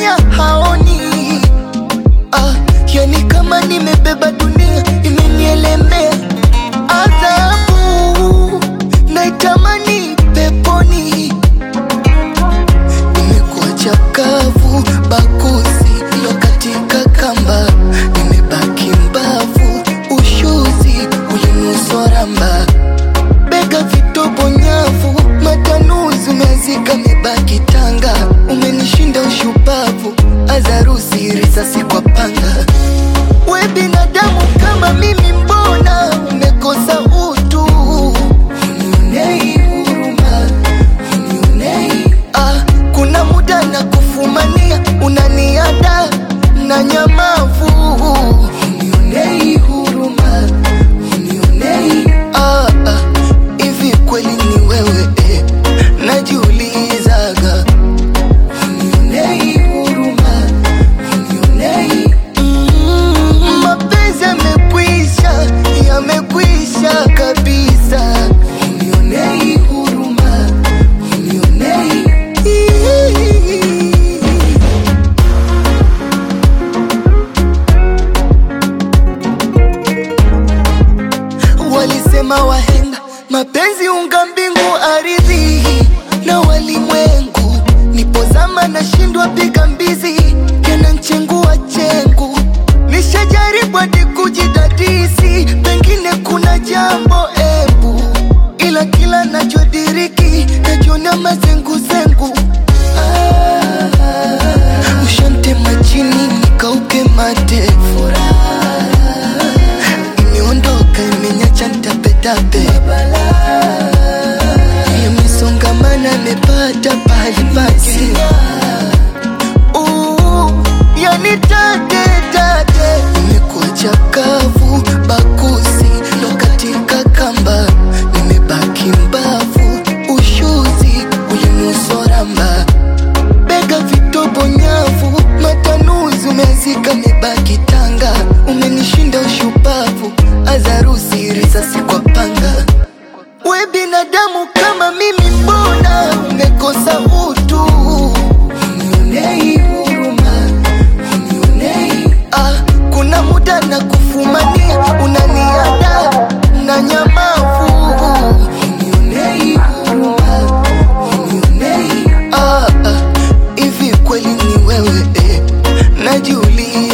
dunia haoni ah, yani kama nimebeba dunia imenielemea adhabu naitamani peponi imekuwa chakavu bakusi ilo katika kamba nimebaki mbavu ushuzi ulinusoramba bega vitobo nyavu matanuzi umezika mibaki tanga umenishinda ushupavu azarusi risasi kwa panga we binadamu kama mimi mbona umekosa utu unionei huruma unionei ah, kuna muda na kufumania unaniada na nyamavu unionei huruma unionei ah, ah, hivi kweli ni wewe eh, najiulizaga unionei huruma unionei mm, mapenzi yamekwisha yamekwisha kabisa unionei huruma unionei Walisema wahenga mapenzi unga mbingu aridhi na walimwengu, nipozama nashindwa piga mbizi, yananchengua chengu. Nishajaribu hadi kujidadisi, pengine kuna jambo ebu, ila kila nachodiriki najiona mazenguzengu. Ah, ushantema chini nikauke mate furaha imeondoka imenyacha ntapetape yamesongamana amepata pahali pake Uh, yani tate tate imekuwa chakavu bakusi ndo katika kamba nimebaki mbavu ushuzi ulinusoramba bega vitobo nyavu matanuzi umezika mibaki tanga umenishinda ushupavu azarusi risasi kwa panga we binadamu kama mimi mbona umekosa utu unionei huruma unionei ah, kuna muda na kufumania unaniada na nyamavu unionei huruma unionei ah, ah, hivi kweli ni wewe eh, najiuliza